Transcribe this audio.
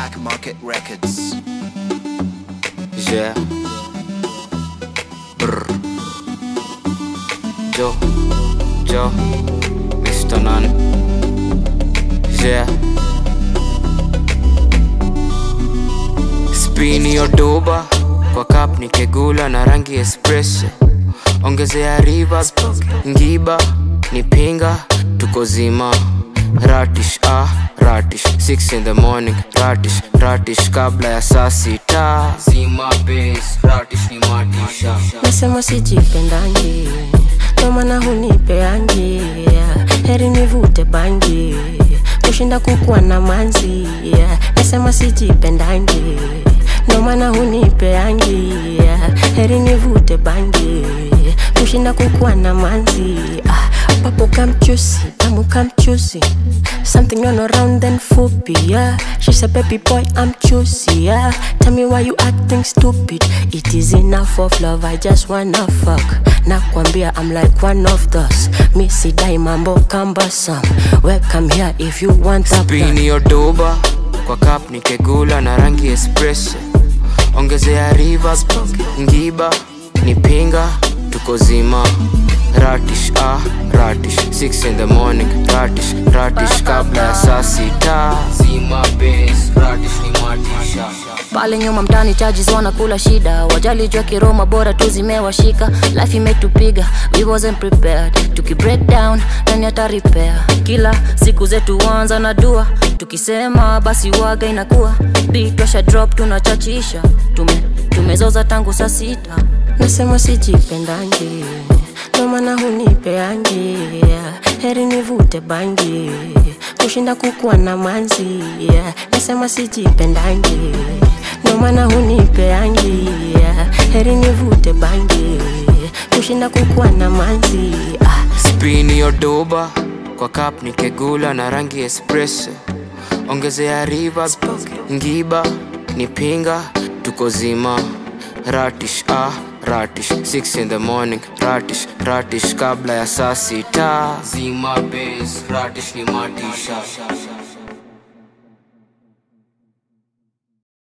Black Market Records. Yeah. Brr. Joe. Joe. Mr. Nan. Yeah. Spini odoba kwa cup ni kegula na rangi espresso. Ongezea rivers, ngiba ni pinga, tuko zima. Ratish ah, ratish 6 in the morning, ratish ratish kabla ya saa sita. Zima base, ratish ni matisha. nasema sijipendangi ndo maana hunipeangi heri nivute bangi kushinda kukuwa na manzi nasema sijipendangi ndo maana hunipeangi heri nivute bangi kushinda kukuwa na manzi ah, papo kamchusi tamu kamchusi something on around then fupi yeah she said baby boy i'm choosy yeah tell me why you acting stupid it is enough of love i just wanna fuck nakwambia i'm like one of those mi sidai mambo cumbersome welcome here if you want that Spini odoba kwa cup ni kegula na rangi espresso. Ongezea rivers, ngiba ni pinga, tuko zima. Ratish ah, ratish 6 in the morning, ratish ratish kabla ya saa sita. Zima base, ratish ni matisha. pale nyuma mtani charges wanakula shida wajali jua kiroma bora tu zimewashika life imetupiga we wasn't prepared tuki break down nani ata repair kila siku zetu wanza na dua tukisema basi waga inakuwa bitwasha drop tunachachisha tume tumezoza tangu saa sita nasema sijipendangi ndo maana hunipeangi heri nivute bangi kushinda kukuwa na manzi nasema sijipendangi ndo maana hunipeangi heri nivute bangi kushinda kukuwa na manzi ah. Spini odoba kwa cup ni kegula na rangi espresso. Ongezea rivers, ngiba ni pinga, tuko zima. Ratish ah, ratish 6 in the morning, ratish ratish kabla ya saa sita. Zima base, ratish ni matisha.